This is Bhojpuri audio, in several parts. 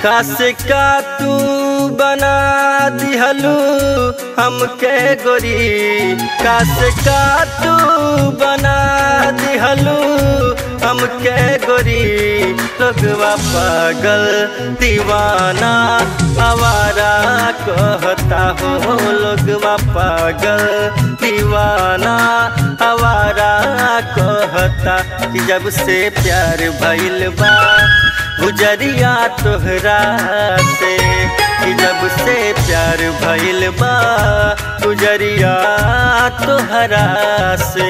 काश का तू बना दिहलू हमके गोरी काश का तू बना दिहलू हमके गोरी लोगवा पागल दीवाना आवारा कहता हो लोगवा पागल दीवाना आवारा कहता कि जब से प्यार भइल बा गुजरिया तोहरा से कि जब से प्यार भइल बा गुजरिया तोहरा से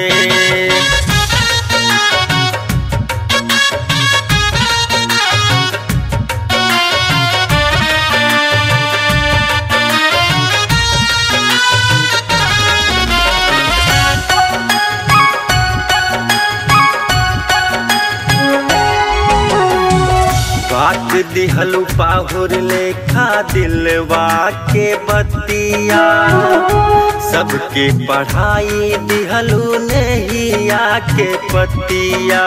बात दिहलू पाहुर लेखा दिलवा के बतिया सबके पढ़ाई दिहलू नैया के पतिया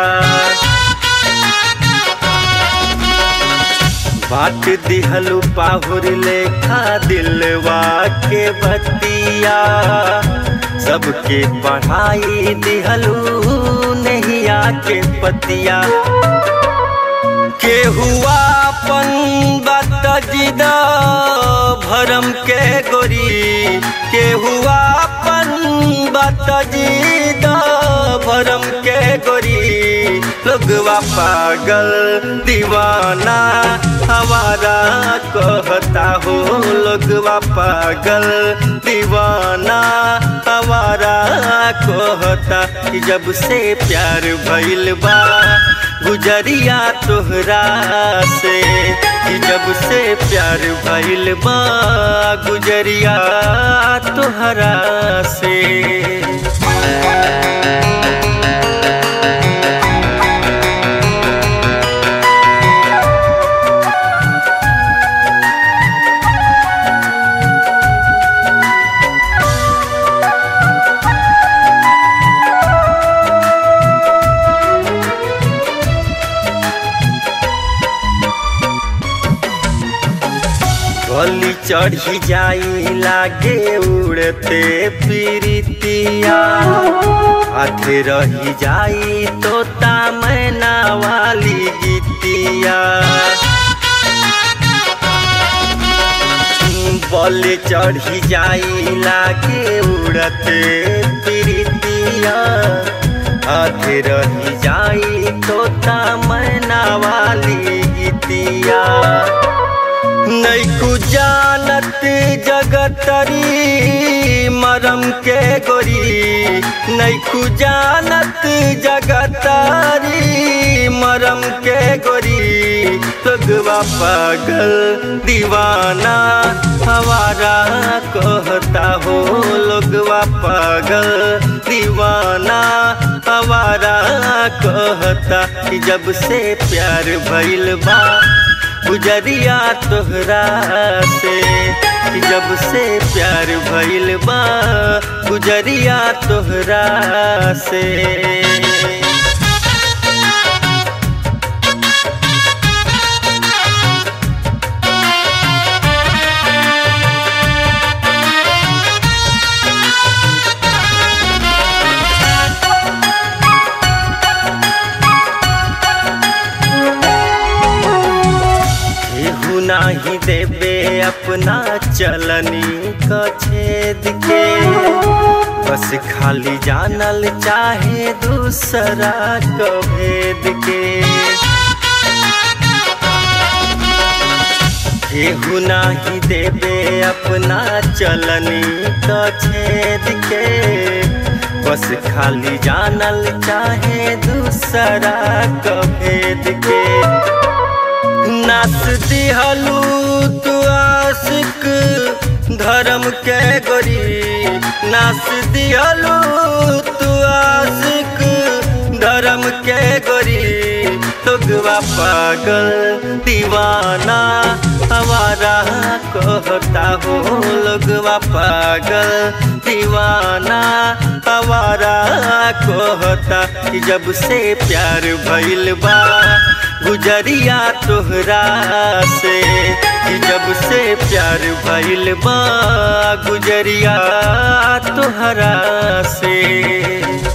बात दिहलू पाहुर लेखा दिलवा के बतिया सबके पढ़ाई दिहलू नैया के पतिया के हुआ अपन बात जिदा भरम के गोरी के हुआ अपन बात जिदा भरम के गोरी लोगवा पागल दीवाना हमारा कहता हो लोगवा पागल दीवाना हमारा कहता कि जब से प्यार भइल बा गुजरिया तोहरा से कि जब से प्यार भइल बा गुजरिया तोहरा से गली चढ़ी जाई लागे उड़ते प्रीतिया हाथे रही जाई तोता मैना वाली गीतिया बल चढ़ी जाई लागे उड़ते प्रीतिया हाथे रही जाई तोता मैना वाली गीतिया नैकु जानत जगतरी मरम के गोरी नैकु जानत जगतरी मरम के गोरी लगवा पागल दीवाना हमारा कहता हो लोगवा पागल दीवाना हमारा कहता कि जब से प्यार भइल बा गुजरिया तोहरा से कि जब से प्यार भइल बा गुजरिया तोहरा से केहू नाही देबे अपना चलनी क छेद के बस खाली जानल चाहे दूसरा क भेद के केहू नाही देबे अपना चलनी क छेद के बस खाली जानल चाहे दूसरा क भेद के नाच दिहलू तू आशिक धर्म के गोरी नाच दिहलू तू आशिक धर्म के गोरी तुगवा पागल दीवाना हमारा कहता हो लोगवा पागल दीवाना हमारा कहता कि जब से प्यार भइल बा गुजरिया तोहरा से कि जब से प्यार भइल बा गुजरिया तोहरा से